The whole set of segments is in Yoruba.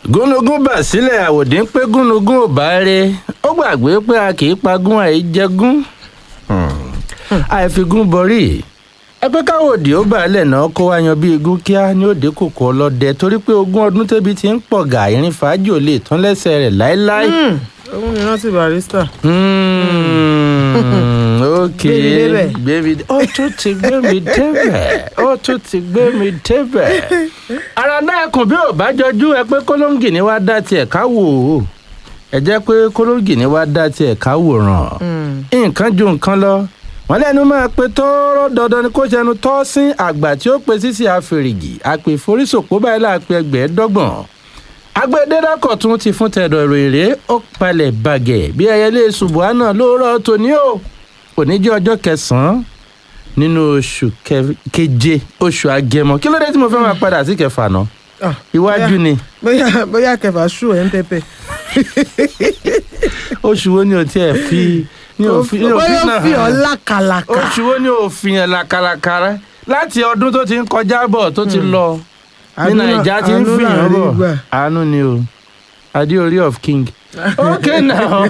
gúnugún bà sílẹ̀ àwòdì ń pé gúnugún ò bá ré ó gbàgbé pé a kì í pagún àìjẹgún àìfigún borí ẹgbẹ́ káwòdì ó balẹ̀ náà kó wá yan bí igun kíá ní òde kòkó ọlọ́dẹ torí pé ogún ọdún tẹ́bi ti ń pọ̀ gà ìrìn fàájì ò lè tán lẹ́sẹ̀ rẹ̀ láéláé. òun ni rántí barista. Hmm, ok Gbé mi débẹ̀. gbé mi dé- ó tún ti gbé mi débẹ̀ ó tún ti gbé mi débẹ̀. ara náà kùn bí ò bá jọjú ẹ pé kólóńgì ni wàá dá tiẹ̀ ká wò ó ẹ jẹ́ pé kólóńgì ni wàá dá tiẹ̀ ká wòrán nǹkan ju nǹkan lọ wọn lẹnu máa pe tọrọ dandan ni kó ṣẹnu tọ́ sí àgbà tí ó pe sísè àfèrègì àpè ìforísòpó báyìí láàpẹ ẹgbẹ̀ẹ́dọ́gbọ̀n agbẹdẹdàkọ tún ti fún tẹdọ ìròyìn ó palẹ̀ bàgẹ́ bí ẹyẹlé subuhana lóòrọ̀ tòní o òní jẹ́ ọjọ́ kẹsànán nínú oṣù kẹ- keje oṣù agẹmọ kí ló dé tí mo fẹ́ máa padà sí kẹfà náà Ah, iwájú bóyá- ni bóyá bóyá kẹfà ṣù ẹ̀ ń pẹpẹ. oṣù wo ni o tiẹ̀ fi ni o fi ni o fi bóyá ó náà fi ọ́ hàn? lákàlàkà. oṣù wo ni òfin yẹn làkàlàkàrà láti ọdún tó ti ń kọjá bọ̀ tó ti lọ ní Àánú náà- nàìjà ti ń àánú fìyàn náà rí bọ̀ gbà. àánú ni o adéorí of king. ok now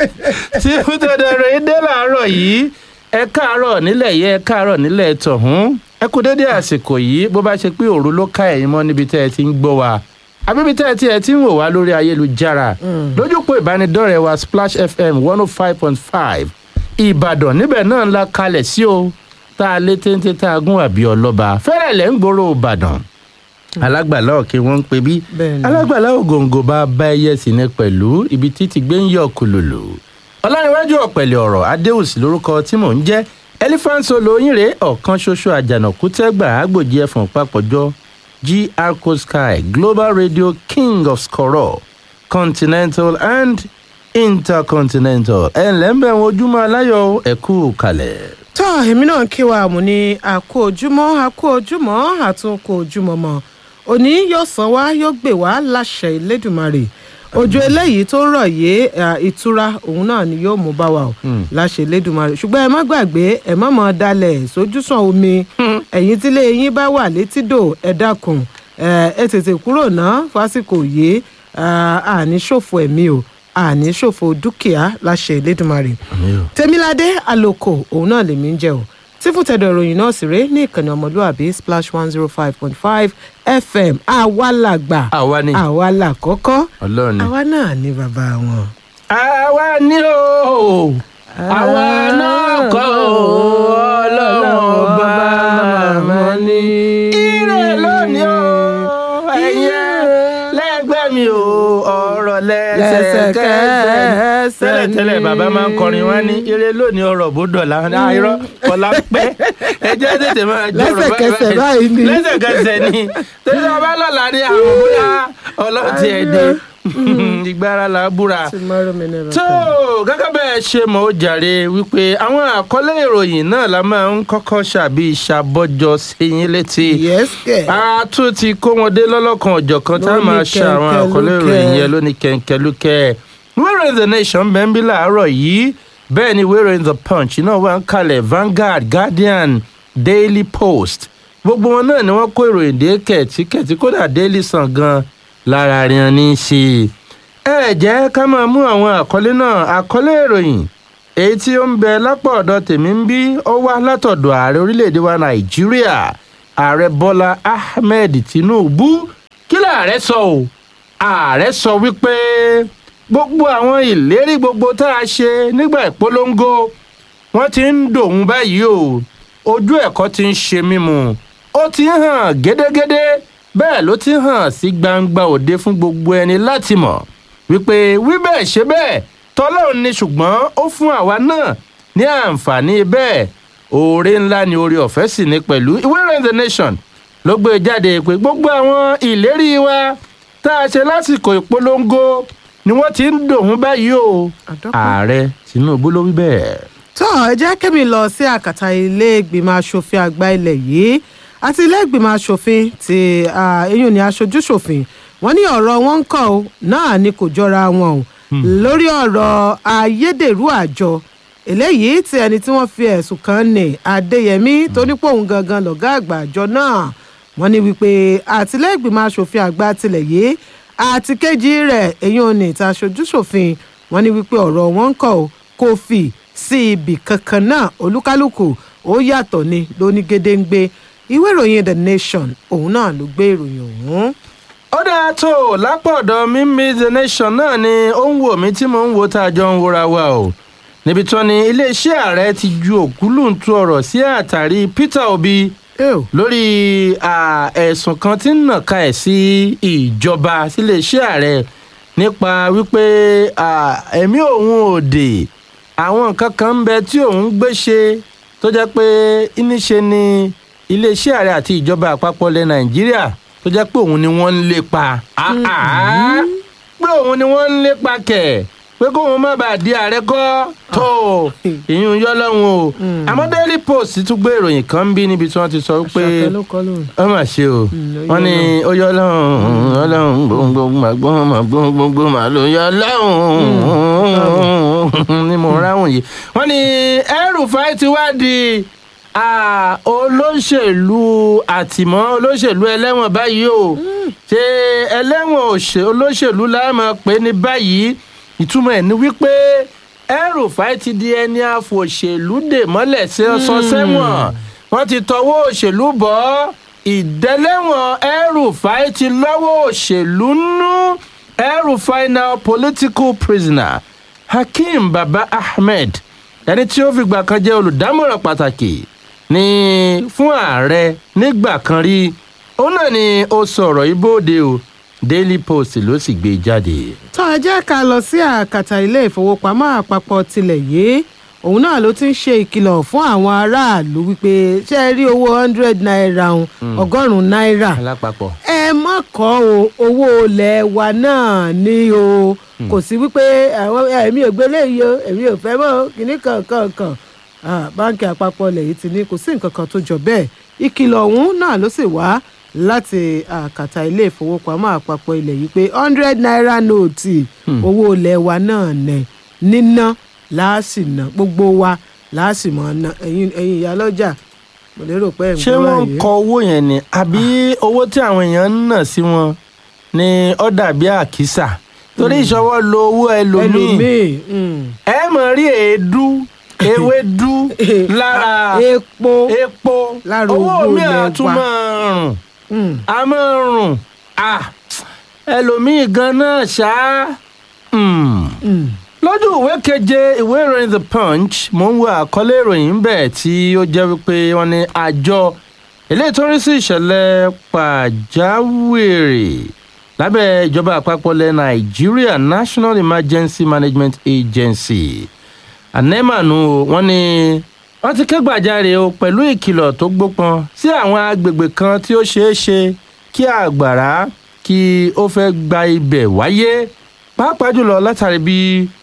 tí fúntẹ̀dẹ̀ rẹ̀ dé làárọ̀ yìí ẹ káàárọ̀ nílẹ̀ yẹ ẹ káàárọ̀ nílẹ̀ tọ̀hún ẹ kú dédé àsìkò yìí bó bá ṣe pé òru ló ká ẹ̀yìn mọ́ níbi tẹ́ ẹ ti ń gbọ́ wa àbíbi tẹ́ ẹ ti ẹ ti ń wò wá lórí ayélujára lójúpọ̀ ìbánidọ́rẹ̀ẹ́ wa splash fm one oh five point five ìbàdàn níbẹ̀ náà la kalẹ̀ sí o tá a lé téńté tá a gún àbí ọlọ́ba fẹ́rẹ̀ lẹ́ ń gbòòrò ìbàdàn alágbàlá òkè wọn ń pe bí Bẹ́ẹ̀ni. alágbàlá ògòǹgò bá bá ẹyẹ sí ní pẹ̀lú ibi títí gbé ń yọ kùlùlù ọlárẹ̀wájú ọ̀pẹ̀lẹ̀ ọ̀rọ̀ adéhùsì lórúkọ tí mò ń jẹ́ elephant solo yínre ọ̀kan ṣoṣo àjànàkú tẹ́gbà àgbòjì ẹ̀fọ̀n papọ̀jọ gr sky global radio king of skoro continental and intercontinental ẹ̀ ǹlẹ́ ń bẹ̀ wọ́n ojúmọ́ aláyọ̀ ẹ̀kú kalẹ̀. tọ́ èmi náà kí wa mú ní àkó ojúmọ́ àkó ojúmọ́ àtúnkò ojúmọ́ mọ́ òní yóò san wá yóò gbè wá láṣẹ ìlédùmarè òjò eléyìí tó rọ̀ yé à, ìtura òun náà ni yóò mú bá wa o láṣẹ ìlédùmarè ṣùgbọ́n ẹ má gbàgbé ẹ má mọ̀ dalẹ̀ sójúsàn omi ẹ̀yìn tílé yín bá wà létídò ẹ dákun ẹ ẹ tètè kúrò ná fásìkò yìí àní ṣòfò ẹ̀mí o àní ṣòfò dúkìá láṣẹ ìlédùmarè tèmiládé àlòkò òun náà lèmi ń jẹ o tí fún tẹ̀dọ̀ ìròyìn náà sì rèé ní ìkànnì ọmọlúàbí splash one zero five point five fm àwa làgbà àwa ni àwa làkọ́kọ́ ọlọ́run ni. àwa náà ní bàbá wọn. àwa ni o àwa náà kọ́ o ọlọ́run ọba màmá ni. ire lónìí o ẹ̀yẹ lẹ́gbẹ́ mi o ọ̀rọ̀ lẹ́sẹ̀kẹsẹ̀. tẹ́lẹ̀ tẹ́lẹ̀ bàbá máa ń kọrin wá ní ire lónìí ọ̀rọ̀ bó dọ̀la àìrọ́ kọlá pẹ́ ẹjẹ́ tètè máa jọ̀rọ̀ Lẹ́sẹ̀kẹsẹ̀ báyìí ni. lẹ́sẹ̀kẹsẹ̀ ni tẹ́lẹ̀ ọba lọ́la ní àwọn bóyá ọlọ́ọ̀tì ẹ̀dẹ̀ ìgbára la búra tomorrow may never tó come. gẹ́gẹ́ bẹ́ẹ̀ ṣe mọ̀ ó jàre wípé àwọn àkọlé ìròyìn náà la máa ń kọ́kọ́ ṣàbí ìṣàbọ̀jọ sẹ́yìn létí. yes kẹ. a tún ti kó wọn dé lọ́lọ́kan ọ̀jọ̀kan tá a Lóní máa ṣe àwọn àkọlé kẹ̀kẹ́lúkẹ́. ìròyìn yẹn lóní kẹ̀kẹ́lúkẹ́. wíwèrè the nation bẹ́ńbí làárọ̀ yìí bẹ́ẹ̀ ni wíwèrè the punch náà wà ń kalẹ̀ Vanguard Guardian Daily Post gbogbo wọn náà ni wọ́n kó ìròyìn dé kẹ̀tíkẹ̀tí kódà Daily Sun gan lára rìn ní í ṣe ẹ jẹ́ ká máa mú àwọn àkọlé náà àkọlé ìròyìn èyí tí ó ń bẹ lápá ọ̀dọ̀ tèmi ń bí ó wá látọ̀dọ̀ ààrẹ orílẹ̀-èdè wa nàìjíríà ààrẹ bọ́lá ahmed tinubu kí làárẹ̀ sọ o ààrẹ sọ wípé gbogbo àwọn ìlérí gbogbo tá a ṣe nígbà ìpolongo wọ́n ti ń dòun báyìí o ojú ẹ̀kọ́ ti ń ṣe mímu ó ti ń hàn gédégédé bẹ́ẹ̀ ló ti ń hàn sí gbangba òde fún gbogbo ẹni láti mọ̀ wípé wí bẹ́ẹ̀ ṣe bẹ́ẹ̀ tọ́lọ́run ni ṣùgbọ́n ó fún àwa náà ní àǹfààní bẹ́ẹ̀ oore ńlá ni oore ọ̀fẹ́ sì ní pẹ̀lú ìwé ìròyìn the nation ló gbé jáde pé gbogbo àwọn ìlérí wa tá a ṣe lásìkò ìpolongo ni wọ́n ti ń dòun báyìí o Àdọ́pẹ́. ààrẹ tinubu ló wí bẹ́ẹ̀. tó ẹ jẹ́ kẹ́mi lọ sí àkàtà ilé ìgbìmọ̀ asòfin àgbà ilẹ̀ yìí àti ilé ìgbìmọ̀ asòfin ti ah, eyín ní aṣojúṣòfin wọ́n ní ọ̀rọ̀ wọn ń kọ́ ọ náà ni kò jọra wọn o lórí ọ̀rọ̀ ayédèrú àjọ eléyìí tí ẹni tí wọ́n fi ẹ̀sùn kàn ní adéyẹmí tó ní pòun gangan lọ̀gá àgbà àjọ náà wọ́n ní wípé àtìlẹ́gbìmọ̀ asòfin àgbà tilẹ̀ yìí àti kejì rẹ̀ èyí ò ní ìta aṣojúṣòfin wọn ní wípé ọ̀rọ̀ wọn ń kọ̀ ọ́ kò fi sí ibì kankan náà olúkálùkù ó yàtọ̀ ni lóní gédéǹgbé ìwé ìròyìn the nation òun náà ló gbé ìròyìn ọ̀hún. ó dáa tó o lápọ̀dọ̀ mímí the nation náà ni ó ń wò mí tí mò ń wo tá a jọ ń wora wa o níbi tí wọ́n ní iléeṣẹ́ ààrẹ ti ju òkúlùntún ọ̀rọ̀ sí àtàrí peter obi Ew. lórí à, ẹ̀sùn kan tí ń nàka ẹ̀ sí ìjọba síléeṣẹ́ ààrẹ nípa wípé à, ẹ̀mí òun ò dè àwọn nǹkan kan ń bẹ tí òun gbé ṣe tó jẹ́ pé níṣe ni iléeṣẹ́ ààrẹ àti ìjọba àpapọ̀ ilẹ̀ nàìjíríà tó jẹ́ pé òun ni wọ́n ń lépa Ah, ah. pé òun ni wọ́n ń lépa kẹ̀ pé kóun má bàa di ààrẹ kọ́ tó ìyún yọ lọ́hùn o àmọ́ daily post tún gbé ìròyìn kan bí níbi tí wọ́n ti sọ pé Àṣàkẹ́ ló kọ́ lóhùn. ó mà ṣe o Mm, ó wọ́n yọ ní ó yọ lọ́hùn ọlọ́hùn gbogbo gbogbo gbogbo mà ló yọ lọ́hùn ni mo ráhùn yìí wọ́n ní El-Rufai ti wá di ah, olóṣèlú àtìmọ́ olóṣèlú ẹlẹ́wọ̀n báyìí o ṣé ẹlẹ́wọ̀n òṣè- olóṣèlú láàmú pé ní báyìí ìtumọ̀ ẹ̀ ni wípé El-Rufai ti di ẹni àfòṣèlú dè mọ́lẹ̀ sí ọsàn sẹ́wọ̀n wọ́n ti tọwọ́ òṣèlú bọ́ ìdẹ́lẹ́wọ̀n El-Rufai ti lọ́wọ́ òṣèlú nú El-Rufai now political prisoner Hakeem Baba Ahmed ẹni tí ó fìgbà kan jẹ́ olùdámọ̀ràn pàtàkì ní fún ààrẹ nígbà kan rí òun náà ni ó sọ̀rọ̀ ibóde o Daily Post ló sì gbé jáde. tó ẹ jẹ́ ká lọ sí àkàtà ilé ìfowópamọ́ àpapọ̀ tilẹ̀ yìí òun náà ló ti ń ṣe ìkìlọ̀ fún àwọn aráàlú wípé ṣé ẹ rí owó hundred naira òun ọgọ́rùn-ún náírà alápapọ̀. ẹ má kọ́ o owó ilẹ̀ wa náà ní o kò sí wípé àwọn ẹ̀mí ò gbélé yìí o èmi ò fẹ́ mọ́ kínní kankan kan Ah, báńkì àpapọ̀ ilẹ̀ yìí ti ní kò sí nǹkan kan tó jọ bẹ́ẹ̀ ìkìlọ̀ ọ̀hún náà ló sì wá láti àkàtà ilé ìfowópamọ́ àpapọ̀ ilẹ̀ yìí pé hundred naira nóòtì owó ilẹ̀ wa náà nẹ̀ níná láàsì ná gbogbo wa láàsì mọ́ ná ẹ̀yin ẹ̀yin ìyálọ́jà mo lérò pé ẹ̀ ń ṣé gbọ́ wọ́n ń báyìí. kọ owó yẹn ni àbí owó tí àwọn èèyàn ń nà sí wọn ni ó dàbí àkísà torí ìṣọwọ́ lo owó ẹlòmíì ẹlòmíì mm. ẹ mọ̀ rí èédú ewédú lára epo epo lára owó owó mi ilẹ̀ àtún wa. máa rùn Mm. a máa rùn ah ẹlòmíì gan náà ṣá. Hmm Mm. lójú ìwé keje ìwé ìròyìn the punch mò ń wo àkọlé ìròyìn bẹ́ẹ̀ tí ó jẹ́ wípé wọ́n ní àjọ eléyìí tó ń rí sí ìṣẹ̀lẹ̀ pàjáwìrì lábẹ́ ìjọba àpapọ̀ ilẹ̀ nàìjíríà national emergency management agency anemanu wọ́n ní wọ́n ti kẹ́gbàjarè o pẹ̀lú ìkìlọ̀ tó gbópọn sí àwọn agbègbè kan tí ó ṣeé ṣe kí àgbàrá kí ó fẹ́ gba ibẹ̀ wáyé pàápàá jùlọ látàrí bí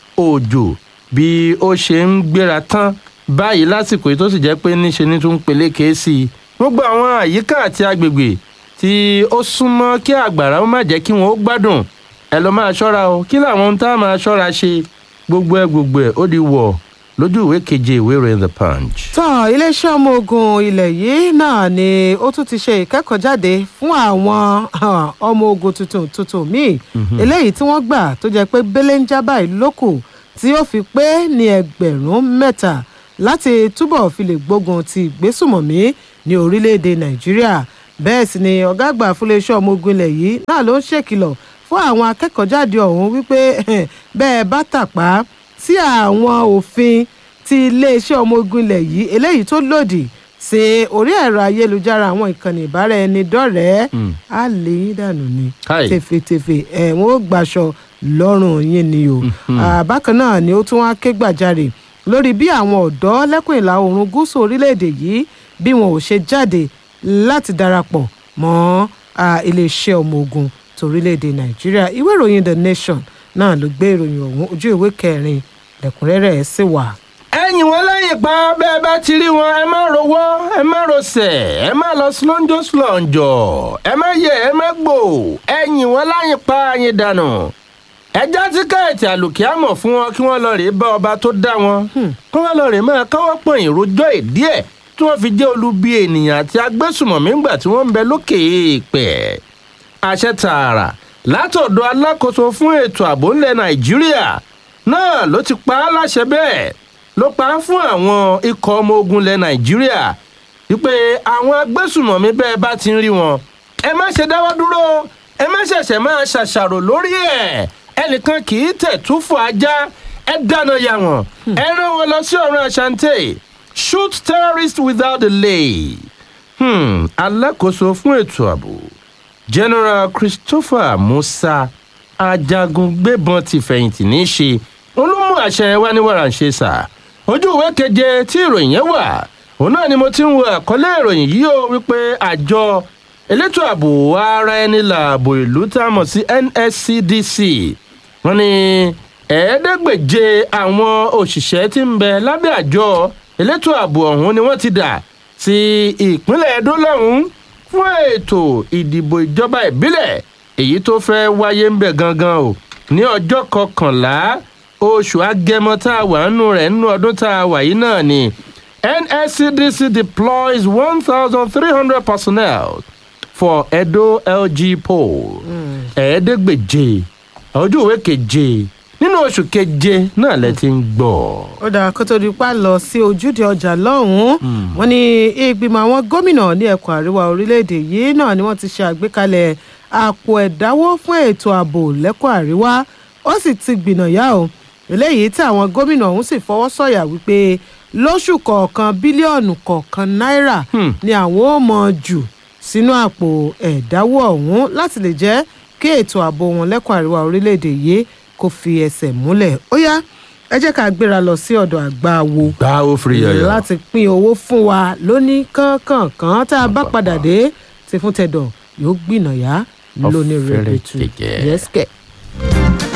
òjò bí ó ṣe ń gbéra tán báyìí lásìkò yìí tó sì jẹ́ pé níṣe ní tún peléke sí i gbogbo àwọn àyíká àti agbègbè tí ó súnmọ́ kí àgbàrá ó má jẹ́ kí wọ́n ó gbádùn ẹ lọ máa ṣọ́ra o kí làwọn ohun tá a máa ṣọ́ra ṣe gbogbo ẹ gbogbo ẹ ó di wọ̀ lójú ìwé keje ìwé ìròyìn the punch. tán iléeṣẹ́ ọmọ ogun ilẹ̀ yìí náà ni ó tún ti ṣe ìkẹ́kọ̀ọ́jáde fún àwọn ah, ọmọ ogun tuntun tuntun míì eléyìí tí wọ́n gbà tó jẹ́ pé belenja báyìí lókù tí ó fi pé ní ẹgbẹ̀rún mẹ́ta láti túbọ̀ fi lè gbógun ti ìgbésùmọ̀mí ní orílẹ̀-èdè nàìjíríà bẹ́ẹ̀ sì ni ọ̀gá àgbà fún iléeṣẹ́ ọmọ ogun ilẹ̀ yìí náà ló ń ṣèkìlọ̀ fún àwọn akẹ́kọ̀ọ́jáde ọ̀hún wípé bẹ́ẹ̀ bá tàpá sí àwọn òfin ti iléeṣẹ́ ọmọ ogun ilẹ̀ yìí eléyìí tó lòdì sí orí ẹ̀rọ ayélujára àwọn ìkànnì ìbáraẹnidọ́rẹ̀ẹ́ Mm. á lè yín dànù ni Káì. tèfètèfè ẹ̀wọ̀n ó gbaṣọ lọ́rùn yín ni o Ah, bákan náà ni ó tún wá ké gbàjarè lórí bí àwọn ọ̀dọ́ lẹ́kùn ìlà oòrùn gúúsù orílẹ̀-èdè yìí bí wọn ò ṣe jáde láti darapọ̀ mọ́ ah, iléeṣẹ́ ọmọ ogun torílẹ̀-èdè nàìjíríà ìwé ìròyìn the nation náà ló gbé ìròyìn ọ̀hún ojú ìwé kẹrin lẹ́kùnrẹ́rẹ́ ẹ̀ sì wà. ẹ̀yìn wọn lẹ́yìn pa bẹ́ẹ̀ bá ti rí wọn ẹ má rowọ́ ẹ má rosẹ̀ ẹ má lọ slonjo slonjọ ẹ má yẹ ẹ má gbò ẹ̀yìn wọn lẹ́yìn pa ẹ̀yìn dànù ẹjá tíkẹ́ẹ̀tì àlùkìámọ̀ fún wọn kí wọ́n lọ rèé bá ọba tó dá wọn kí wọ́n lọ rèé máa káwọ́ pọ̀nyìn rojọ́ ìdí ẹ̀ tí wọ́n fi jẹ́ olubi ènìyàn àti agbésùmọ̀mí ńgbà tí wọ́n ń bẹ lókè èèpẹ̀ àṣẹ tààrà látọ̀dọ̀ alákòóso fún ètò ààbò ńlẹ̀ nàìjíríà náà ló ti pa á láṣẹ bẹ́ẹ̀ ló pa á fún àwọn ikọ̀ ọmọ ogun ilẹ̀ nàìjíríà wípé àwọn agbésùmọ̀mí bẹ́ẹ̀ bá ti ń rí wọn ẹ má ṣe dáwọ́ dúró ẹ má ṣẹ̀ṣẹ̀ máa ṣàṣàrò lórí ẹ̀ ẹnìkan kì í tẹ̀ túfọ̀ ajá ẹ dáná ya wọn ẹ rán wọn lọ sí ọ̀run àṣàǹtẹ̀ shoot terrorists without delay hmm, alákòóso fún ètò ààbò general christopher musa ajagun gbébọn ti fẹ̀yìntì ní í ṣe olómú àṣẹ wa ní wàràǹṣe sà ojú ìwé keje tí ìròyìn yẹn wà òun náà ni mo ti ń wo àkọlé ìròyìn yìí ó wípé àjọ elétò ààbò ara ẹni làbò ìlú tá a mọ̀ sí nscdc wọn ni ẹ̀ẹ́dẹ́gbèje àwọn òṣìṣẹ́ tí ń bẹ lábẹ́ àjọ elétò ààbò ọ̀hún ni wọ́n ti dà sí ìpínlẹ̀ edo lọ́hún fún ètò ìdìbò ìjọba ìbílẹ̀ èyí tó fẹ́ wáyé ń bẹ̀ gangan o ní ọjọ́ kọkànlá oṣù agẹmọ tá a wà nínú rẹ̀ nínú ọdún tá a wà yìí náà ni nscdc deploys one thousand three hundred personnel for edo lg poll ẹ̀ẹ́dẹ́gbèje ojú ìwé keje nínú oṣù keje náà lẹ ti ń gbọ́. ó dáa kó tó di pa lọ sí ojúde ọjà lọ́hùn-ún wọn ní ìgbìmọ̀ àwọn gómìnà ní ẹkùn àríwá orílẹ̀-èdè yìí náà ni wọ́n ti ṣe àgbékalẹ̀ àpò ẹ̀dáwó fún ètò ààbò lẹ́kùn àríwá ó sì ti gbìnàyà o eléyìí tí àwọn gómìnà ọ̀hún sì fọwọ́ sọ̀yà wípé lóṣù kọ̀ọ̀kan bílíọ̀nù kọ̀ọ̀kan náírà ni àwọn ò mọ̀ jù sínú àpò ẹ̀dáwó ọ̀hún láti lè jẹ́ kí ètò ààbò wọn lẹ́kùn àríwá orílẹ̀-èdè yìí kò fi ẹsẹ̀ múlẹ̀ ó yá ẹ jẹ́ ká gbéra lọ sí ọ̀dọ̀ àgbà wo gbá ó firi yọyọ. láti pín owó fún wa lóní kánkànkán tá a bá padà dé ti fún tẹ̀dọ̀ yóò gbìnàyà lóní Ọ̀fẹ́rẹ́ rẹ̀bẹ̀tù gẹ̀gẹ́. yẹ́sìkẹ̀.